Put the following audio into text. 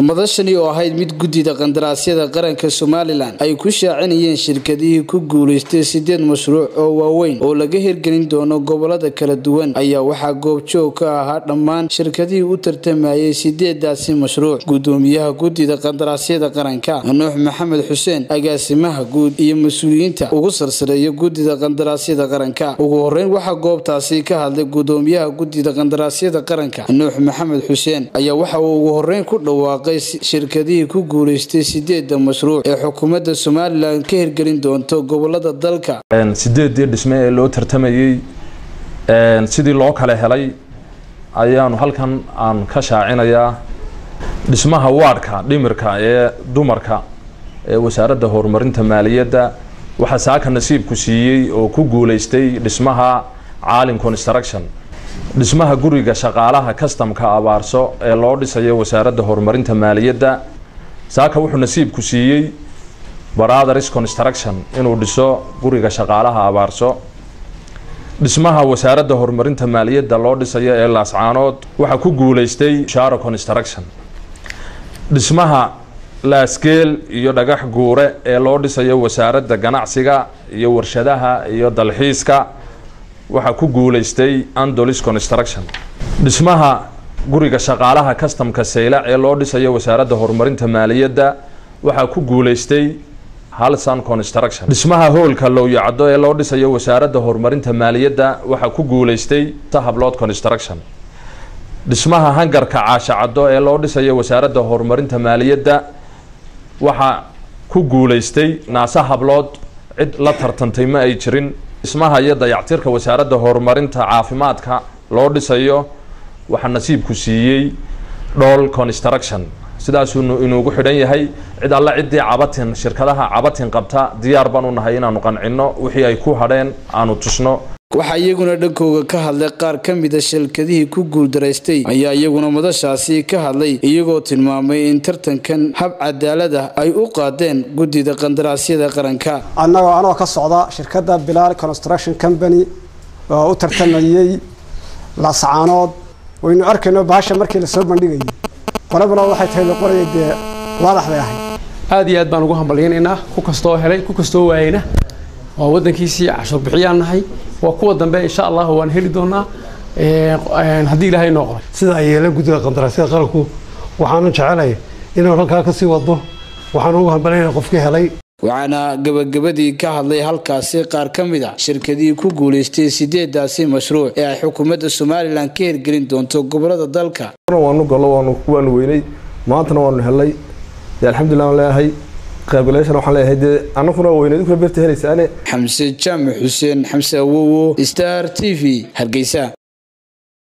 madashani oo ahayd mid guddida qandaraasyada qaranka somalilan ay ku shaacinayeen shirkadihii ku guulaystay sideed mashruuc oo waaweyn oo laga hirgelin doono gobolada kala duwan ayaa waxaa goobjoog ka ahaa dhammaan shirkadihii u tartamayay sideedaasi mashruuc gudoomiyaha guddida qandaraasyada qaranka nuux maxamed xuseen agaasimaha guud iyo mas-uuliyiinta ugu sarsareeya guddida qandaraasyada qaranka ugu horeyn waxaa goobtaasi ka hadlay gudoomiyaha guddida qandaraasyada qaranka nuux maxamed xuseen ayaa waxa uu ugu horeyn ku dhawaaqay shirkadihii ku guulaystay sideeda mashruuc ee xukuumadda somalilan ka hirgelin doonto gobolada dalka sideedii dhisme ee loo tartamayey sidii loo kala helay ayaanu halkan aan ka shaacinayaa dhismaha waadhka dhimirka ee dumarka ee wasaaradda horumarinta maaliyadda waxaa saaka nasiibku siiyey oo ku guulaystay dhismaha caalin construction dhismaha guriga shaqaalaha kastamka abaarso ee loo dhisayo wasaaradda horumarinta maaliyadda saaka wuxuu nasiibku siiyey brothers construction inuu dhiso guriga shaqaalaha abaarso dhismaha wasaaradda horumarinta maaliyadda loo dhisayo ee laascaanood waxaa ku guulaystay sharo construction dhismaha laaskeel iyo dhagax guure ee loo dhisayo wasaaradda ganacsiga iyo warshadaha iyo dalxiiska waxaa ku guulaystay andolis construction dhismaha guriga shaqaalaha kastamka saylac ee loo dhisayo wasaaradda horumarinta maaliyadda waxaa ku guulaystay halsan construction dhismaha hoolka lowyacdo ee loo dhisayo wasaaradda horumarinta maaliyadda waxaa ku guulaystay sahablood construction dhismaha hangarka caashacaddo ee loo dhisayo wasaaradda horumarinta maaliyadda waxaa ku guulaystay naase hablood cid la tartantay ma ay jirin dhismaha iyo dayactirka wasaaradda horumarinta caafimaadka loo dhisayo waxaa nasiibku siiyey dhool construction sidaasuu inuugu xidhan yahay cid alle ciddii cabatin shirkadaha cabatin qabta diyaar baan u nahay inaanu qancinno wixii ay ku hadheen aanu tusno waxaa iyaguna dhankooga ka hadlay qaar ka mida shirkadihii ku guuldaraystay ayaa iyaguna madashaasi ka hadlay iyagoo tilmaamay in tartankan hab cadaalad ah ay u qaadeen guddida qandaraasyada qaranka annagoo anoo ka socda shirkadda bilaal construction company oo u tartamayey lascaanood waynu arkayno bahasha markii lasoo bandhigayay qolabana waxay tahay la qoraya dee waadax bay ahayd aad iyo aad baan ugu hambalyaynaynaa ku kastoo helay ku kastoo waayeyna waa waddankiisii cashuur bixiyaan nahay waa kuwa dambe insha allah waan heli doonaa haddii ilaahay noo qoray sida ay yeeleen guddida qandaraasyada qaranku waxaanu jecelay inuu halkaa ka sii wado waxaanu ugu hambalyayna qofkii helay waxaana gabagabadii ka hadlay halkaasi qaar ka mid a shirkadihii ku guulaystay sideedaasi mashruuc ee ay xukuumadda somalilan ka hirgelin doonto gobolada dalka waanu gallo waanu weynay maantana waanu helnay dee alxamdulillah waan leeyahay qaybgalayaashan waxaan leeyahay dee annaguna weyneed ukala beerta helaysaane xamse jaamac xuseen xamse awowo star t v hargeysa